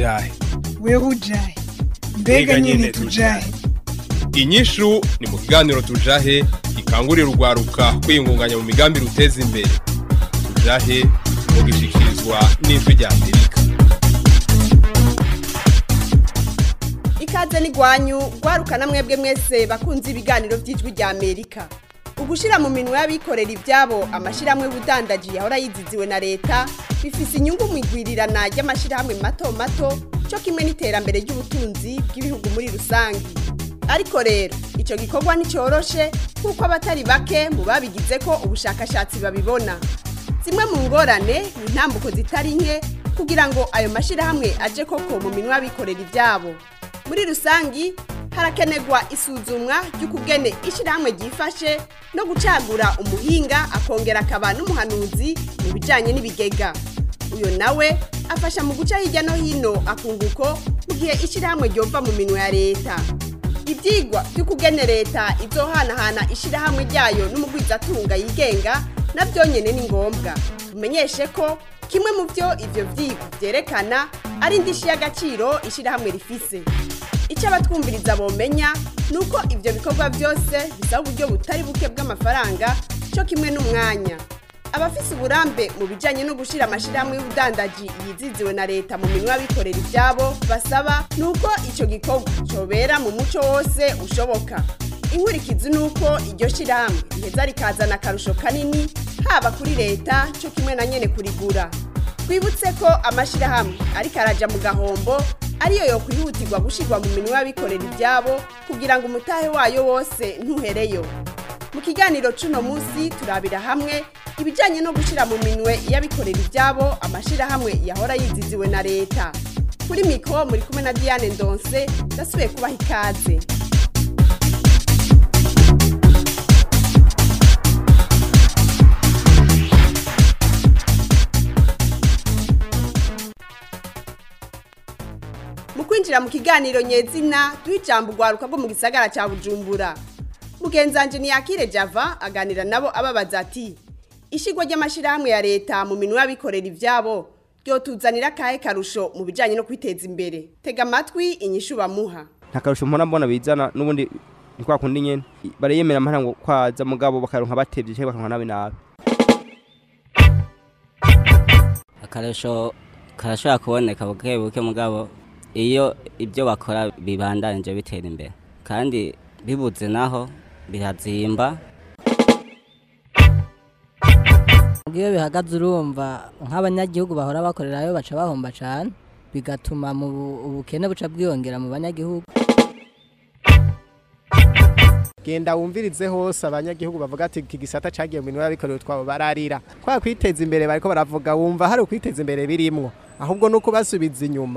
ujahe wewe ujahe mbega nyine tujahe inyishu ni mu kiganiro tujahe gikangurira urwaruka kwiyungunganya mu migambi ruteza imbere tujahe mu gishikirizwa n'ijwi rya amerika ikaze n'igwanyu rwarukana mwebwe mwese bakunze ibiganiro by'ijwi rya amerika ugushira mu minwe y'abikorera ibyabo amashyirahamwe y'ubudandaji yahora yiziziwe na leta bifise inyungu mu igwirirana ry'amashyirahamwe mato mato cyo kimwe n'iterambere ry'ubutunzi bw'ibihugu muri rusange ariko rero icyo gikorwa nticyoroshe kuko abatari bake mu babigize ko ubushakashatsi babibona zimwe mu ngorane ni intambuko zitari nke kugira ngo ayo mashyirahamwe aje koko mu minwe y'abikorera ibyabo muri rusangi harakenerwa isuzumwa ry'ukugene ishyirahamwe ryifashe no gucagura umuhinga akongera akaba n'umuhanuzi mu bijyanye n'ibigega uyu nawe afasha mu guca hirya no hino akunguko mu gihe ishyirahamwe ryova mu minwe ya leta ibyigwa by'ukugene leta izohanahana ishyirahamwe ryayo n'umugwizatunga yigenga nabyo nyine ni ngombwa tumenyeshe ko kimwe mu byo ibyo byigwa byerekana ari indishyi y'agaciro ishyirahamwe rifise icyo abatwumviriza bomenya ni uko ibyo bikorwa byose bisaba uburyo butari buke bw'amafaranga cyo kimwe n'umwanya abafise uburambe mu bijyanye no gushyira amashyirahamwe y'ubudandaji yiziziwe na leta mu minwa y'abikorera ibyabo basaba ni uko icyo gikorwa cyobera mu muco wose ushoboka inkurikizi ni uko iryo shyirahamwe riheza rikazana akarusho kanini haba kuri leta cyo kimwe na nyine kurigura twibutse ko amashyirahamwe ariko araja mu gahombo ariyo yo kwihutirwa gushyirwa mu minwa y'abikorera ibyabo kugira ngo umutahe wayo wose ntuhereyo mu kiganiro cuno munsi turabira hamwe ibijyanye no gushyira mu minwe y'abikorera ibyabo amashyirahamwe yahora yiziziwe na leta kuri mikoro muri kumwe na diane ndonse ndasubiye kubaha ikaze mu kwinjira mu kiganiro nyezina duha ijambo urwaruka rwo mu gisagara cya bujumbura mugenzanje ntiyakire java aganira nabo ababaza ati ishyirwa ry'amashyirahamwe ya leta mu minwe y'abikorera ibyabo ryotuzanira akahe karusho mu bijyanye no kwiteza imbere tega amatwi inyishu bamuha nta karusho mbona mbona bizana n'ubundi ni kwa kundi nyene barayemera amahera ngo kwaza mugabo bakaronka batevye cyangwa bakaronka nabi nabi akarusho karashobora kuboneka buke buke mugabo iyo ibyo bakora bibandanije bitera imbere kandi bibuze naho birazimba iyo bihagaze urumva nk'abanyagihugu bahora bakorerayo baca bahomba cyane bigatuma mu bu- ubukene buca bwiyongera mu banyagihugu genda wumvirize hose abanyagihugu bavuga ati iki gisata cagiye mu minwe y'abikorera utwabo bararira kwa kwiteza imbere bariko baravuga wumva hari ukwiteza imbere birimwo ahubwo nuko basubiza inyuma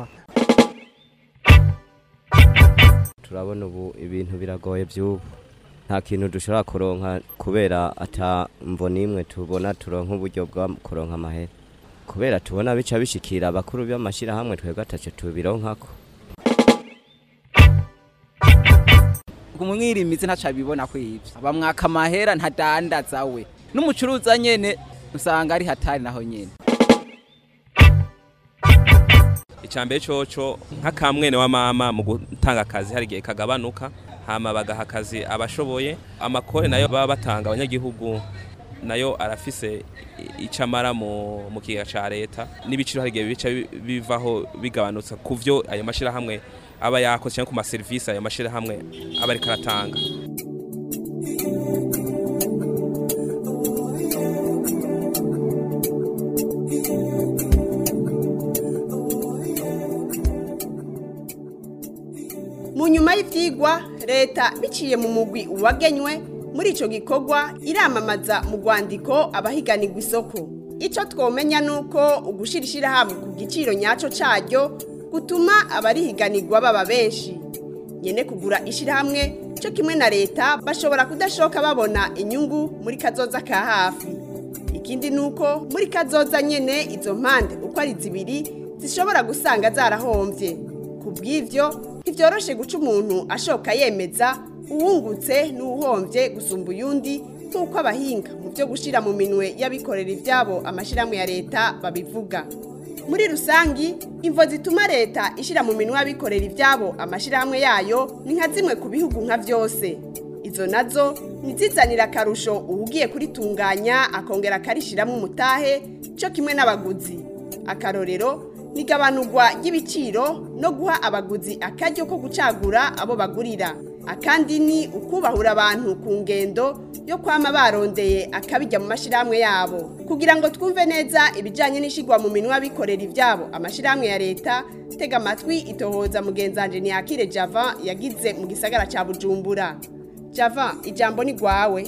turabona ubu ibintu biragoye by'ubu nta kintu dushobora kuronka kubera ata mvo n'imwe tubona turonka uburyo bwa kuronka amahera kubera tubona bica bishikira abakuru b'amashyirahamwe twebwe ataco tubironkako umwirimizi ntaca bibona ko ivyo bamwaka amahera ntadandaza we n'umucuruza nyene usanga ari hatari naho nyene icambere coco nk'akamwene wa mama mu gutanga akazi hari igihe kagabanuka hama bagaha akazi abashoboye amakore nayo baba batanga abanyagihugu nayo arafise icamara mu mu kigega ca leta n'ibiciro hari igihe bica bi- bivaho bigabanutse ku vyo ayo mashirahamwe aba yakoze canke ku maserivisi ayo mashirahamwe aba ariko aratanga mu nyuma y'ibyigwa leta biciye mu mugwi wagenywe muri icyo gikorwa iramamaza mu rwandiko abahiganirwa isoko icyo twomenya ni uko ugushyira ishyirahamwe ku giciro nyacyo cyaryo gutuma abarihiganirwa baba benshi nyine kugura ishyirahamwe cyo kimwe na leta bashobora kudashoka babona inyungu muri kazoza ka hafi ikindi ni uko muri kazoza nyine izo mpande uko ari zibiri zishobora gusanga zarahombye ku bw'ibyo ntibyoroshe guca umuntu ashoka yemeza uwungutse n'uwuhombye gusumba uyundi nk'uko abahinga mu byo gushyira mu minwe y'abikorera ibyabo amashyirahamwe ya leta babivuga muri rusangi imvo zituma leta ishyira mu minwa y'abikorera ibyabo amashyirahamwe yayo ni nka zimwe ku bihugu nka byose izo nazo ntizizanire akarusho uwugiye kuritunganya akongera akarishyiramo umutahe cyo kimwe n'abaguzi akarorero nigabanurwa ry'ibiciro no guha abaguzi akaryo ko gucagura abo bagurira akandi ni ukubahura abantu ku ngendo yo kwama barondeye akabijya mu mashyirahamwe yabo kugira ngo twumve neza ibijyanye n'ishyirwa mu minwa bikorera ibyabo amashyirahamwe ya leta tega amatwi itohoza mugenzanje ntiyakire java yagize mu gisagara cya bujumbura java ijambo ni rwawe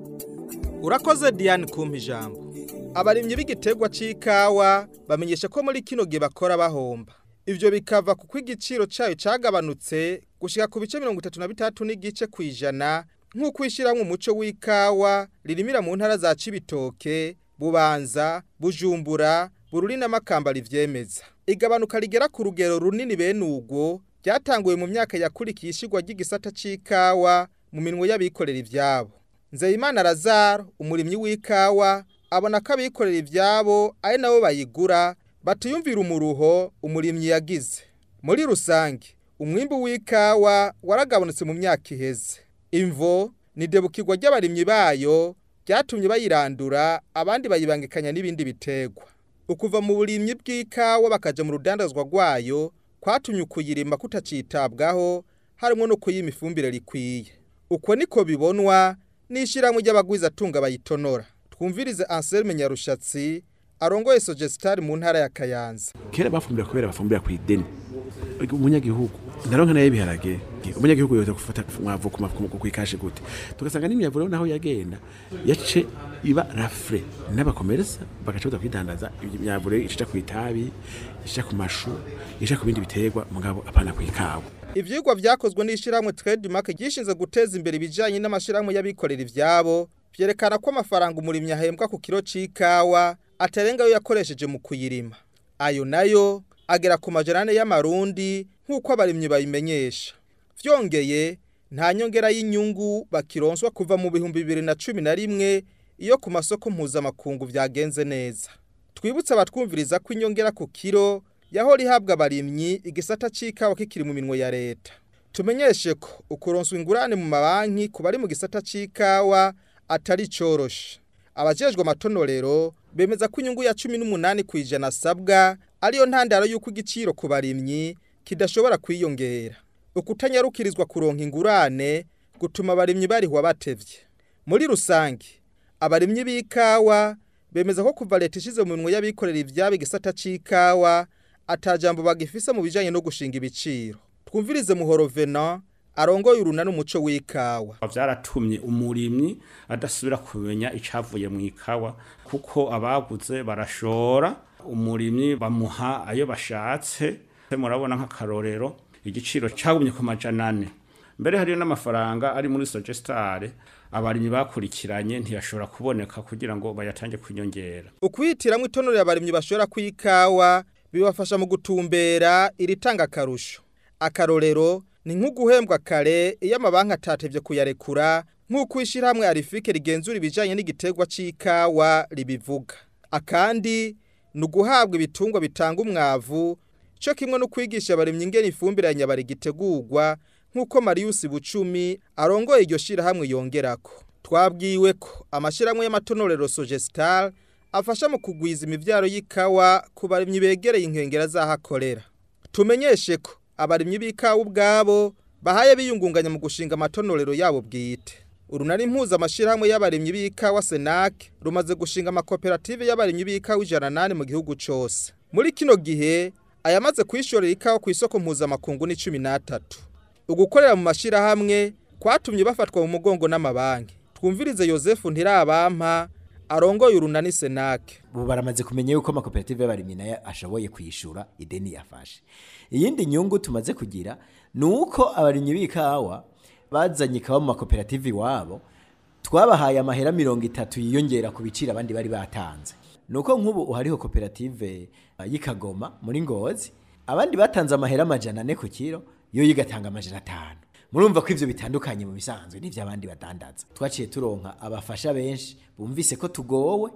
urakoze diane kumpa ijambo abarimyi b'igiterwa c'ikawa bamenyesha ko muri kino gihe bakora bahomba ivyo bikava kuko igiciro cayo cagabanutse gushika ku bice mirongo itatu na bitatu n'igice kw'ijana nk'uko ishyirahamwe umuco w'ikawa ririmira mu ntara za cibitoke bubanza bujumbura bururi n'amakamba rivyemeza igabanuka rigera ku rugero runini bene ubwo ryatanguye mu myaka yakurikiye ishigwa ry'igisata c'ikawa mu minwe y'abikorera ivyabo nzeyimana lazaro umurimyi w'ikawa abona ko abikorera ivyabo ari nabo bayigura batiyumvira umuruho umurimyi yagize muri rusange umwimbu w'ikawa waragabanutse mu myaka iheze imvo ni debukirwa ry'abarimyi bayo ryatumye bayirandura abandi bayibangikanya n'ibindi biterwa ukuva mu burimyi bw'ikawa bakaja mu rudandazwa rwayo kwatumye ukuyirima kutacitabwaho harimo no kuyima ifumbire rikwiye uko niko bibonwa n'ishyirahamwe ry'abagwizatunga bayitonora twumvirize Anselme Nyarushatsi arongoye Sogestari mu ntara ya Kayanza kera bafumbira kubera bafumbira ku ideni umunyagihugu ndaronka nayo ibiharage umunyagihugu yoza gufata mwavu ku mafu ku ikashe gute tugasanga n'imyavu rero naho yagenda yace iba rafre n'abakomeresa bagaca baza kwidandaza imyavu rero ica ku itabi ica ku mashu ica ku bindi biterwa mugabo apana ku ikawa ivyigwa vyakozwe n'ishyirahamwe Trademark gishinze guteza imbere ibijanye n'amashirahamwe y'abikorera ivyabo vyerekana ko amafaranga umurimyi ahembwa ku kiro c'ikawa atarenga yo yakoresheje mu kuyirima ayo nayo agera ku majerane y'amarundi nk'uko abarimyi bayimenyesha vyongeye nta nyongera y'inyungu bakironswa kuva mu bihumbi bibiri na cumi na rimwe iyo ku masoko mpuzamakungu vyagenze neza twibutse abatwumviriza ko inyongera ku kiro yahora ihabwa abarimyi igisata c'ikawa kikiri mu minwe ya leta tumenyeshe ko ukuronswa ingurane mu mabanki ku bari mu gisata c'ikawa atari coroshe abajejwe amatonorero bemeza ko inyungu ya cumi n'umunani ku ijana asabwa ariyo ntandaro y'uko igiciro ku barimyi kidashobora kwiyongera ukutanyarukirizwa kuronka ingurane gutuma abarimyi barihwa batevye muri rusange abarimyi b'ikawa bemeza ko kuva leta ishize mu minwe y'abikorera ivyabo igisata c'ikawa atajambo bagifise mu bijanye no gushinga ibiciro twumvirize muhoro Venant arongoye urunani umuco w'ikawa vyaratumye umurimyi adasubira kumenya icavuye mu ikawa kuko abaguze barashora umurimyi bamuha ayo bashatse murabona nk'akarorero igiciro cagumye ku majana ane mbere hariyo n'amafaranga ari muri sogestare abarimyi bakurikiranye ntiyashobora kuboneka kugira ngo bayatange kunyongera ukwihitiramo itonore abarimyi bashobora kw'ikawa bibafasha mu gutumbera iritanga akarusho akarorero ni nk'uguhembwa kare iyo amabanki atatevye kuyarekura nk'uko ishyirahamwe arifike rigenzura ibijanye n'igiterwa c'ikawa ribivuga akandi ni uguhabwa ibitungwa bitanga umwavu cyo kimwe no kwigisha abarimyi ingene ifumbire ya nyabari gitegurwa nk'uko Marius Bucumi arongoye iryo shirahamwe yongerako twabwiwe ko amashirahamwe y'amatonorero Sogestar afasha mu kugwiza imivyaro y'ikawa ku barimyi begereye inkengera z'ahakorera tumenyeshe ko abarimyi b'ikawa ubwabo bahaye biyungunganya mu gushinga amatonorero yabo bwite urunari mpuza amashirahamwe y'abarimyi b'ikawa Senac rumaze gushinga amakoperative y'abarimyi b'ikawa ijana nane mu gihugu cose muri kino gihe ayamaze kwishorera ikawa ku isoko mpuzamakungu ni cumi n'atatu ugukorera mu mashirahamwe kwatumye bafatwa mu mugongo n'amabanki twumvirize Yosefu Ntirabampa arongoye urunani Senac ubu baramaze kumenya yuko amakoperative y'abarimyi nayo ashoboye kwishura ideni yafashe iyindi nyungu tumaze kugira ni uko abarimyi b'ikawa bazanye ikawa mu makoperative iwabo twabahaye amahera mirongo itatu yiyongera ku biciro abandi bari batanze nuko nk'ubu uhariho koperative y'ikagoma muri ngozi abandi batanze amahera amajana ane ku kiro yo yigatanga amajana atanu murumva ko ivyo bitandukanye mu bisanzwe n'ivyo abandi badandaza twaciye turonka abafasha benshi bumvise ko tugowe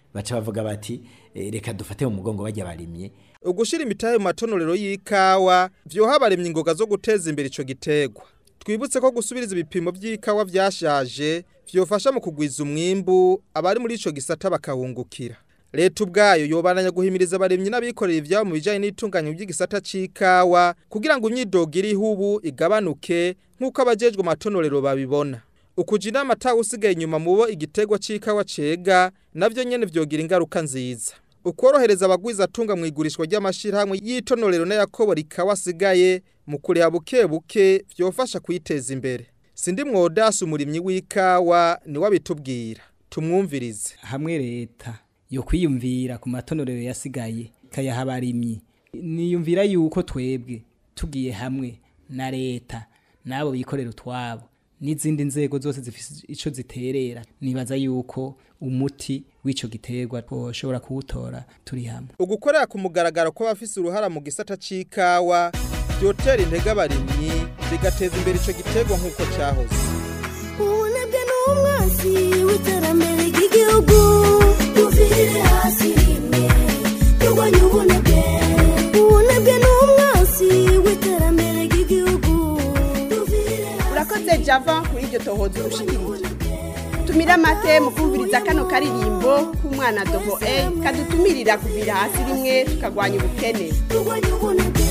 baca bavuga bati eh, reka dufate mu mugongo bajya barimye ugushira imitahe mu matonorero y'ikawa vyoha abaremye ingoga zo guteza imbere ico gitegwa twibutse ko gusubiriza ibipimo by'ikawa vyashaje vyofasha mu kugwiza umwimbu abari muri ico gisata bakahungukira leta ubwayo yobananya guhimiriza abaremyi n'abikorera ivyabo mu bijanye n'itunganya by'igisata c'ikawa kugira ngo imyidogo iriho ubu igabanuke nk'uko abajejwe amatonorero babibona ukuja inama atawe usigaye inyuma mu bo igitegwa c'ikawa cega navyo nyene vyogira ingaruka nziza ukorohereza abagwiza atunga mu igurishwa ry'amashirahamwe y'itonorero n'ayakobora ikawa asigaye mu kuriha buke buke vyofasha kwiteza imbere sindi mwodasi umurimyi w'ikawa niwe abitubwira tumwumvirize hamwe leta yo kwiyumvira ku matonorero yasigaye ikayaha abarimyi niyumvira yuko twebwe tugiye hamwe na leta n'abo bikorera utwabo n'izindi nzego zose zifite icyo ziterera nibaza yuko umuti w'icyo giterwa twoshobora kuwutora turi hamwe ugukorera ku mugaragaro kw'abafise uruhara mu gisata c'ikawa vyotera intege abarimyi bigateza imbere ico giterwa nk'uko cyahoze ubunebwe ni umwansi w'iterambere ry'igihugu tuvire hasi rimwe turwanye ubunebwe ubunebwe ni umwansi w'iterambere ry'igihugu urakoze java kuri iryo tohoza urushikirije tumira amate mu kumviriza kano karirimbo k'umwana dogo e kadutumirira kuvira hasi rimwe tukagwanya ubukene turwanye ubunebwe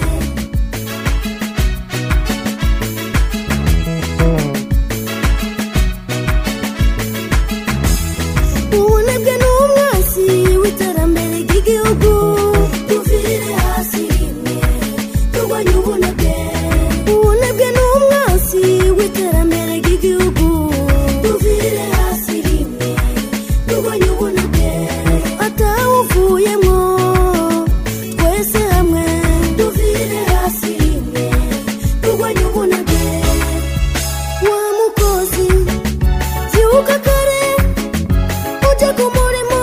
ubunebwe ni umwansi w'iterambere ry'igihugu tuvire hasi rimwe turwanye ubunebwe ubunebwe ni umwansi w'iterambere ry'igihugu tuvire hasi rimwe turwanye ubunebwe atawuvuyemo twese hamwe tuvire hasi rimwe turwanye ubunebwe wa mukozi byuka kare ujya ku murimo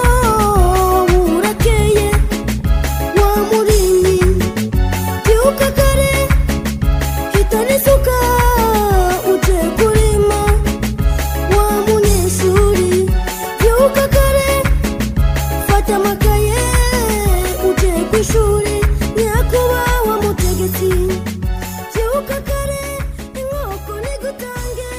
burakeye wa murimyi byuka kare hitana isuka uje kurima wa munyeshuri byuka kare fata amakaye uje ku ishuri nyakubahwa mutegetsi byuka kare inkoko nigutange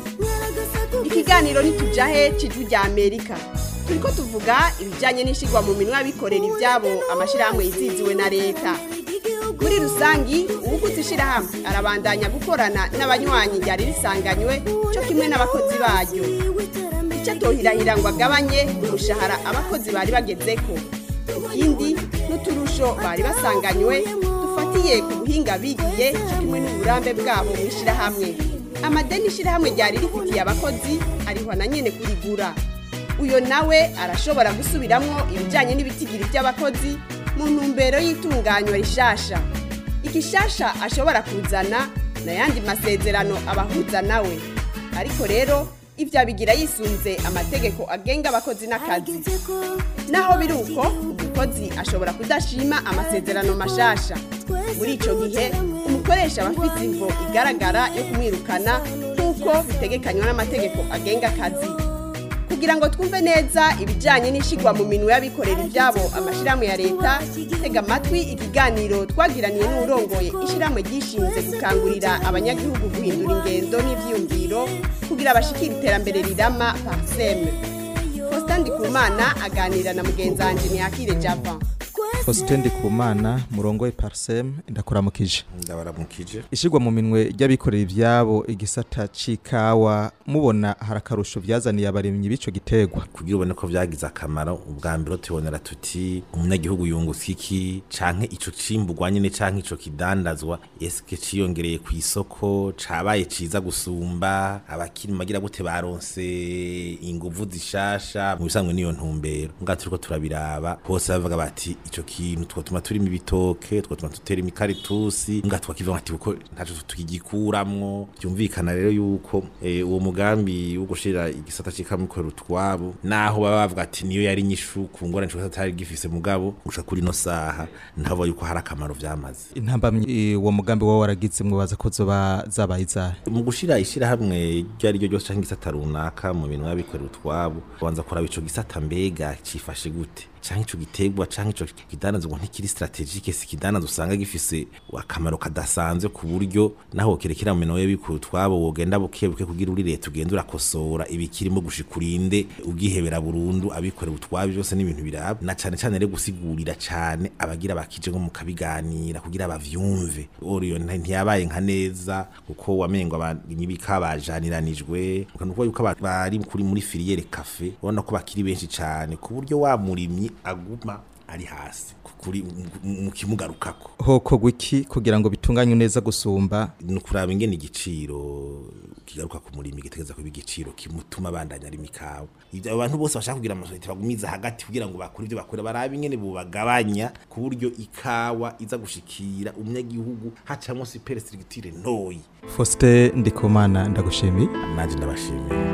ikiganiro nitujahe cijwi rya amerika turiko tuvuga ibijanye n'ishigwa mu minwe y'abikorera ivyabo amashirahamwe yiziziwe na leta muri rusangi uwuguze ishirahamwe arabandanya gukorana n'abanywanyi ryari risanganywe co kimwe n'abakozi baryo icyo atohirahira ngo agabanye umushahara abakozi bari bagezeko ikindi n'uturusho bari basanganywe dufatiye ku buhinga bigiye co kimwe n'uburambe bwabo mu ishirahamwe amadeni ishirahamwe ryari rifitiye abakozi arihwa na nyene kurigura uyo nawe arashobora gusubiramwo ibijanye n'ibitigiri by'abakozi mu ntumbero y'itunganywa rishasha igishasha ashobora kuzana n'ayandi masezerano abahuza nawe ariko rero ibyo abigira yisunze amategeko agenga abakozi n'akazi naho biri uko umukozi ashobora kudashima amasezerano mashasha muri ico gihe umukoresha aba afite imvo igaragara yo kumwirukana nk'uko bitegekanywa n'amategeko agenga akazi kugira ngo twumve neza ibijyanye n'ishigwa mu minwe y'abikorera ibyabo amashyirahamwe ya leta tega amatwi ikiganiro twagiraniye n'urongoye ishyirahamwe ryishinze gukangurira abanyagihugu guhindura ingendo n'ibyiyumviro kugira bashikire iterambere rirama pariseme faustin ndikumana aganira na mugenzi wanjye ntiyakire java Faustin Ndikumana murongoye Parsem ndakuramukije ndabaramukije ishigwa mu minwe ry'abikorera ivyabo igisata c'ikawa mubona harakarusho vyazaniye abarimyi b'ico gitegwa kugira ubone ko vyagize akamaro ubwa mbere tubonera tuti umunyagihugu yunguka iki canke ico cimburwa nyene canke ico kidandazwa eske ciyongereye ku isoko cabaye ciza gusumba abakiri magira gute baronse inguvu zishasha mu bisanzwe niyo ntumbero nga turiko turabiraba bose bavuga bati ico kintu twatuma turimo ibitoke twatuma tutera imikaritusi nga twakivuga ati kuko ntaco tukigikuramwo byumvikana rero yuko eh, uwo mugambi wo gushira igisata c'ikamikoro twabo naho baba bavuga ati niyo yari nyishu ku ngorane cyo atari gifise mugabo gushika kuri no saha ntabo yuko hari akamaro vyamaze intambamyi uwo mugambi wawe waragize mwibaza ko zoba zabaye izahe mu gushira ishirahamwe iryo ari ryo ryose canke igisata runaka mu bintu y'abikorera utwabo banza kuraba ico gisata mbega cifashe gute canke ico gitegwa canke ico kidandaza ngo ntikiri strategique si kidandaza usanga gifise akamaro kadasanzwe ku buryo naho kerekera mu minwe y'abikorera utwabo wogenda bukebuke kugira uri leta ugenda urakosora ibikirimo gushika urinde ubwihebera burundu abikorera utwabo byose n'ibintu biraba na cane cane rero gusigurira cane abagira bakije nko mu kabiganira kugira bavyumve oriyo ntiyabaye nka neza kuko wamengo abanyibika bajaniranijwe nuko yuko aba- bari kuri muri filiere cafe ubona ko bakiri benshi cane ku buryo wa murimyi aguma ari hasi kuri mu kimugarukako hokogwa iki kugira ngo bitunganywe neza gusumba ni ukuraba ingene igiciro kigaruka ku murimi gitegeza kuba igiciro kimutuma abandanya ari mikawa ibyo abantu bose bashaka kugira amasosiyete bagumiza hagati kugira ngo bakore ibyo bakora barabe ingene bubagabanya ku buryo ikawa iza gushikira umunyagihugu hacamwo super structure ntoyi Faustin Ndikumana ndagushimiye nanje ndabashimiye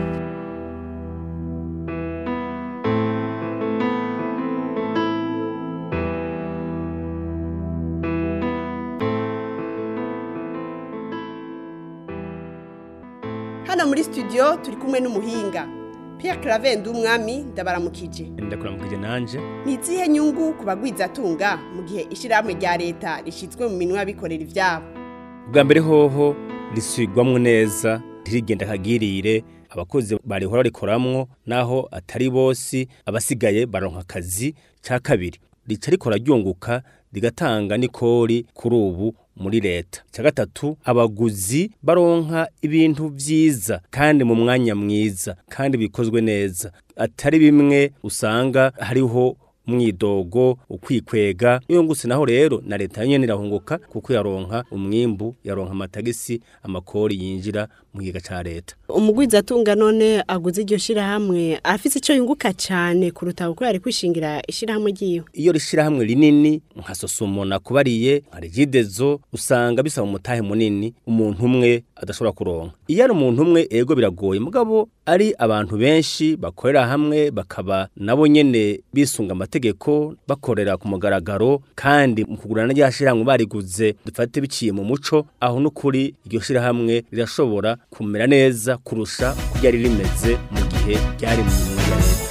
hano muri studio turi kumwe n'umuhinga Pierre Claver umwami ndabaramukije ndakuramukije nanje ni izihe nyungu ku bagwizatunga mu gihe ishyirahamwe rya leta rishyizwe mu minwe y'abikorera ibyabo bwa mbere hoho risubirwamwo neza ntirigenda akagirire abakozi barihora rikoramwo naho atari bose abasigaye baronka akazi ca kabiri rica rikora ryunguka rigatanga n'ikori kuri ubu muri leta cya gatatu abaguzi baronka ibintu vyiza kandi mu mwanya mwiza kandi bikozwe neza atari bimwe usanga hariho mwidogo ukwikwega iyo nguse naho rero na leta nyene irahunguka kuko yaronka umwimbu yaronka amatagisi amakori yinjira mu giga ca leta umugwizatunga none aguze iryo shirahamwe afise ico yunguka cane kuruta uko yari kwishingira ishirahamwe ryiwe iyo rishirahamwe rinini nka sosumo nakubariye nka regidezo usanga bisaba umutahe munini umuntu umwe adashobora kuronka iyo ari umuntu umwe ego biragoye mugabo ari abantu benshi bakorera hamwe bakaba nabo nyene bisunga amategeko bakorera ku mugaragaro kandi mu kugurana rya shirahamwe bariguze dufate biciye mu muco aho n'ukuri iryo shirahamwe rirashobora kumera neza kurusha uko ryari rimeze mu gihe ryari mu minwe ya leta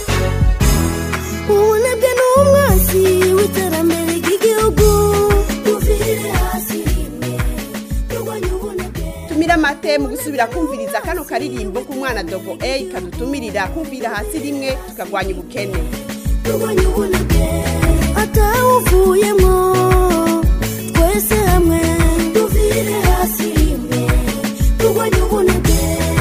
ubunebwe ni umwanzi w'iterambere ry'igihugu tuvire hasi rimwe turwanye ubunebwe tumira amate mu gusubira kumviriza kano karirimbo k'umwana dogo A kadutumirira kumvira hasi rimwe tukagwanya ubukene turwanye ubunebwe atawuvuyemo twese hamwe tuvire hasi rimwe turwanye ubunebwe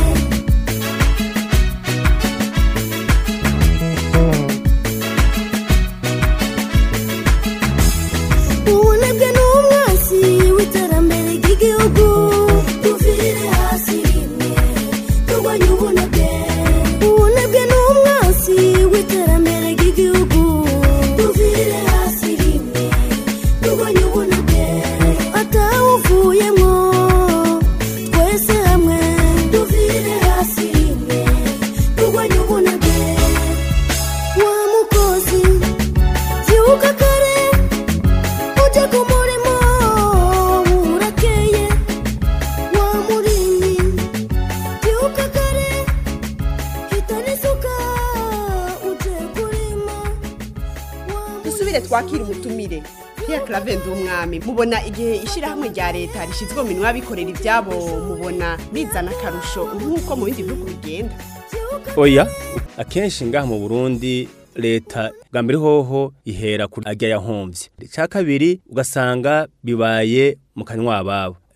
ubunebwe ni umwanzi w'iterambere ry'igihugu tuvire hasi rimwe turwanye ubunebwe ubunebwe ni umwanzi w'iterambere ry'igihugu tuvire hasi rimwe turwanye ubunebwe atawuvuyemo twese hamwe tuvire hasi rimwe turwanye ubunebwe wa mukozi byuka kare ujya ku murimo urakeye wa murimyi byuka kare hitana isuka uje kurima dusubire twakira umutumire Pierre Claver umwami mubona igihe ishyirahamwe rya leta rishyizwe mu minwe y'abikorera ibyabo mubona bizana akarusho nk'uko mu bindi bihugu bigenda oya akenshi ngaha mu burundi leta bwa mbere hoho ihera kuri ajya yahomvye icya kabiri ugasanga bibaye mu kanywa ababo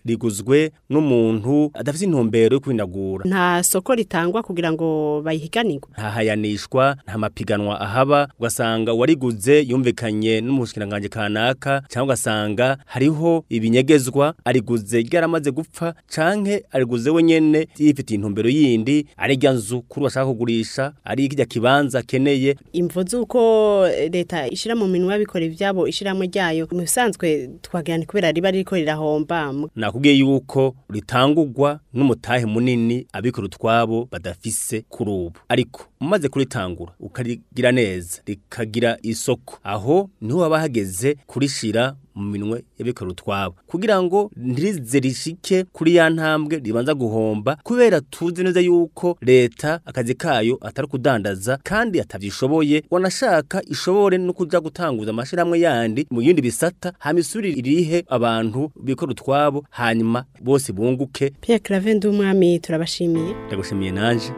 riguzwe n'umuntu adafite intumbero yo kwinagura nta soko ritangwa kugira ngo bayihiganirwe nta hayanishwa nta mapiganwa ahaba ugasanga uwariguze yumvikanye n'umushikiranganje kanaka cyangwa ugasanga hariho ibinyegezwa ariguze ryaramaze gupfa canke ariguze wenyene yifitiye intumbero yindi ari rya nzu kuri bashaka kugurisha ari kirya kibanza akeneye imvo z'uko leta ishira mu minwe y'abikora ivyabo ishiramwe ryayo mu bisanzwe twagira ni kubera riba ririko rirahomba nakubwiye yuko ritangurwa n'umutahe munini abikora utwabo badafise kuri ubu ariko umaze kuritangura ukarigira neza rikagira isoko aho niho haba hageze kurishira mu minwe y'abikora utwabo kugira ngo ntirize rishike kuri ya ntambwe ribanza guhomba kubera tuzi neza yuko leta akazi kayo atari kudandaza kandi atavyishoboye wanashaka ishobore no kuja gutanguza amashirahamwe yandi mu yindi bisata hama isuri irihe abantu bikora utwabo hanyuma bose bunguke Pierre Claver ndumwami turabashimiye ndagushimiye nanje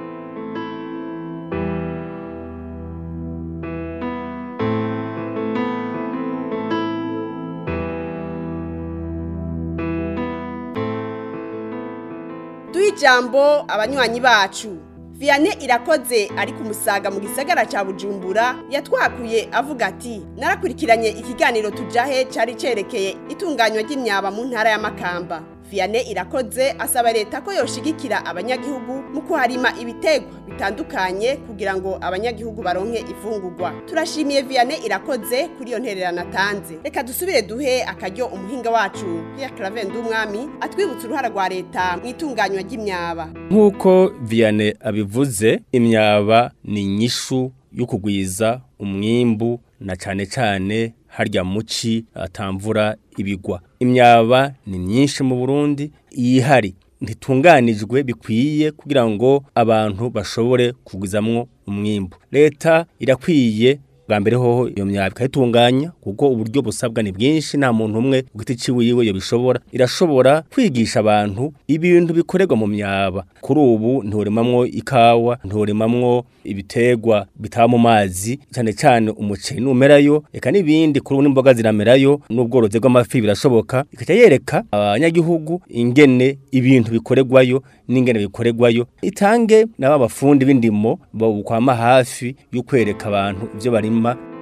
duhe ijambo abanywanyi bacu Vianney irakoze ari ku musaga mu gisagara ca Bujumbura yatwakuye avuga ati narakurikiranye ikiganiro tujahe cari cerekeye itunganywa ry'imyaba mu ntara ya Makamba Vianney irakoze asaba leta ko yoshigikira abanyagihugu mu kuharima ibitegwa bitandukanye kugira ngo abanyagihugu baronke ifungurwa turashimiye Vianney irakoze kuri iyo ntererano atanze reka dusubire duhe akaryo umuhinga wacu Pierre Claver Ndumwami atwibutsa uruhara rwa leta mu itunganywa ry'imyaba nk'uko Vianney abivuze imyaba ni inyishu yo kugwiza umwimbu na cane cane harya muci atamvura ibigwa imyaba ni myinshi mu Burundi yihari ntitunganijwe bikwiye kugira ngo abantu bashobore kugwizamwo umwimbu leta irakwiye bwa mbere hoho iyo myaba ikayitunganya kuko uburyo busabwa ni bwinshi nta muntu umwe ku giti ciwiwe yo bishobora irashobora kwigisha abantu ibintu bikorerwa mu myaba kuri ubu nturimamwo ikawa nturimamwo ibitegwa bitaba mu mazi cyane cyane umuceri numerayo eka n'ibindi kuri ubu n'imboga ziramerayo n'ubworozi bw'amafi birashoboka ikaca yereka abanyagihugu ingene ibintu bikorerwayo n'ingene bikorerwayo itange n'aba bafundi b'indimo babukwama hafi yo kwereka abantu ibyo barima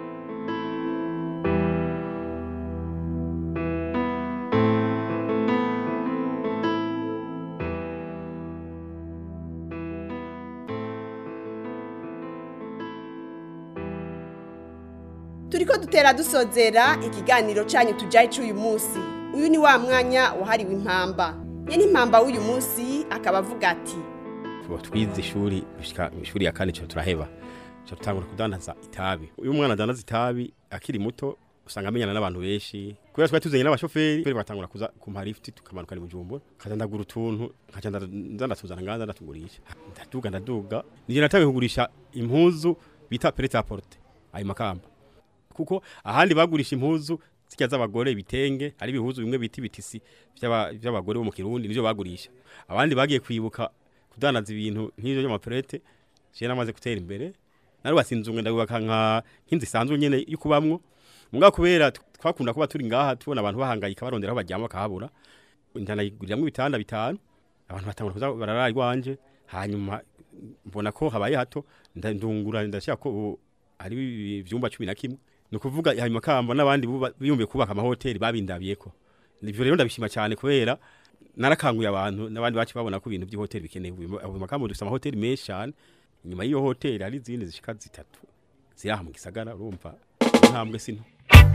turiko dutera dusozera ikiganiro canyu tujaye c'uyu munsi uyu ni wa mwanya wahariwe impamba nyene impamba w'uyu munsi akaba avuga ati twize ishuri gushika ishuri ya kane cyo turaheba cyo tutangura kudandaza itabi uyu umwana adandaza itabi akiri muto usanga amenyana n'abantu benshi kubera twari tuzanye n'abashoferi bari batangura kuza kumpa lift tukamanuka ni bujumbura kaza ndagura utuntu nkaca ndandatuzana ngaza ndatugurisha ndaduga ndaduga nije natangiye kugurisha impuzu bita prêt à porter ayo makamba kuko ahandi bagurisha impuzu zijya z'abagore ibitenge ari ibihuzu bimwe bita ibitisi by'abagore bo mu kirundi nivyo bagurisha abandi bagiye kwibuka kudandaza ibintu nk'ivyo by'amaprete je namaze gutera imbere narubatse inzu ndabubaka nka nk'inzu isanzwe nyene yo kubamwo muga kubera twakunda kuba turi ngaha tubona abantu bahangayika barondera aho baryama bakahabura ndanayiguriramwo ibitanda bitanu abantu batangura kuza bararara iwanje hanyuma mbona ko habaye hato ndungura ndashaka ko ari ivyumba cumi na kimwe ni ukuvuga hanyuma kamba n'abandi biyumviye kubaka amahoteli babindabiyeko ivyo rero ndabishima cyane kubera narakanguye abantu n'abandi bacu babona ko ibintu by'ihoteli bikeneye ayo makambo dufite amahoteli menshi cyane inyuma y'iyo hoteli hari izindi zishika zitatu ziri aha mu gisagara urumva intambwe sino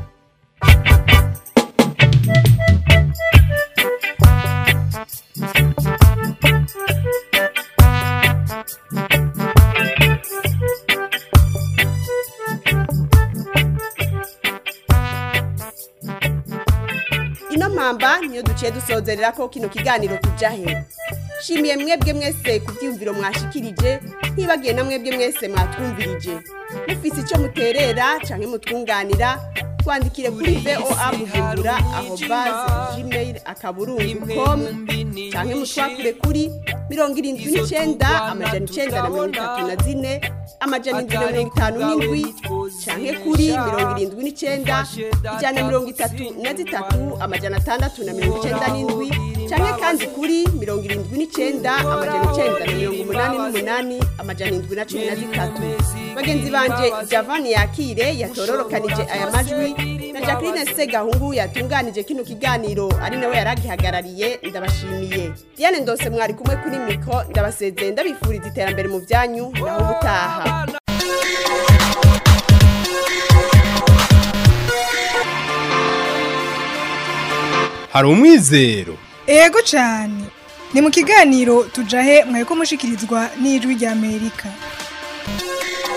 ino mpamba niyo duciye dusozerera ko kino kiganiro tujahe shimiye mwebwe mwese ku byiyumviro mwashikirije ntibagiye na mwebwe mwese mwatwumvirije mufise icyo muterera canke mutwunganira twandikire kuri voa bujumbura aho base gmail akaburungu com canke mutwakure kuri mirongo irindwi n'icenda amajana icenda na mirongo itatu na zine amajana indwi na mirongo itanu n'indwi canke kuri mirongo irindwi n'icenda ijana na mirongo itatu na zitatu amajana atandatu na mirongo icenda n'indwi canke kandi kuri mirongo irindwi n'icenda amajana icenda na mirongo umunani n'umunani amajana indwi na cumi na zitatu bagenzi banje javani yakire yatororokanije aya majwi na jacqueline segahungu yatunganije kino kiganiro ari nawe yaragihagarariye ndabashimiye diane ndose mwari kumwe kuri miko ndabasezeye ndabifuriza iterambere mu byanyu naho ubutaha hari umwizero ego cyane ni mu kiganiro tujahe mwari ko mushikirizwa n'ijwi ry'amerika